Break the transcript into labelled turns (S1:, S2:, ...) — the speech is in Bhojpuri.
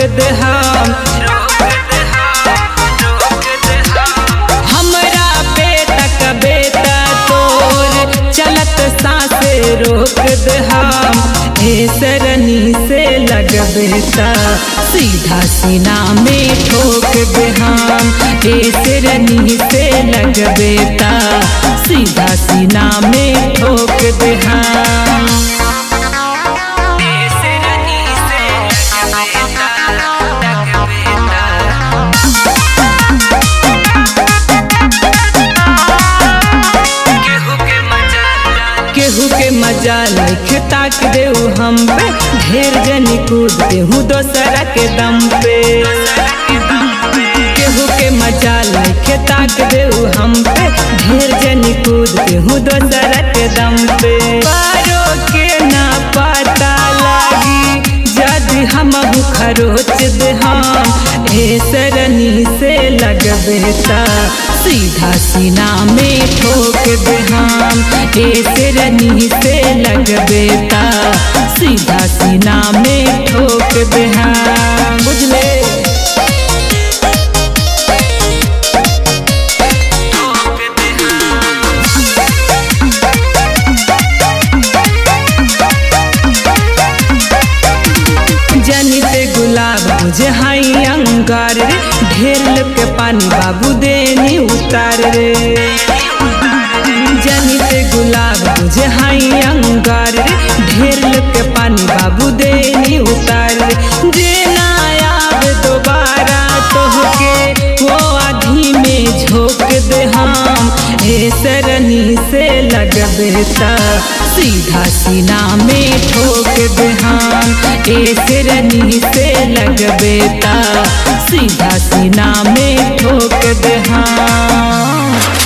S1: दे हम हमरा बेटा का बेटा तोर चलत सासे रोक दे हम हे सरनी से लगबेता सीधा सीना में ठोक दे हम हे सरनी से लगबेता सीधा सीना में ठोक दे हम हे सरनी से लगबेता लगबेता केहू के मजा लख ताक देऊ हम पे ढेर जनी कूद देहू दोसरा के दम पे केहू के मजा लख ताक देऊ हम पे ढेर जनी कूद देहू दोसरा के दम पे पारो के ना पता लागी जद हम खरोच दे हम ए सरनी से लगबेता सीधा सीना में ठोक दे हम ए सरनी से लगबेता सीधा सीना में ठोक दे हम बुझले जनित गुलाब बुझे हाई अंगार रे ढेर लोग के पानी बाबू देनी उतार रे जनित गुलाब बुझे हाई अंगार रे ढेर लोग के पानी बाबू देनी उतार रे जे ना आब दोबारा तोहके वो आधी में झोंक दे हम हे सरनी से लगबेता सीधा सीना में ठोक दे हम ए सिरनी से लगबेता सीधा सीना में ठोक दे हम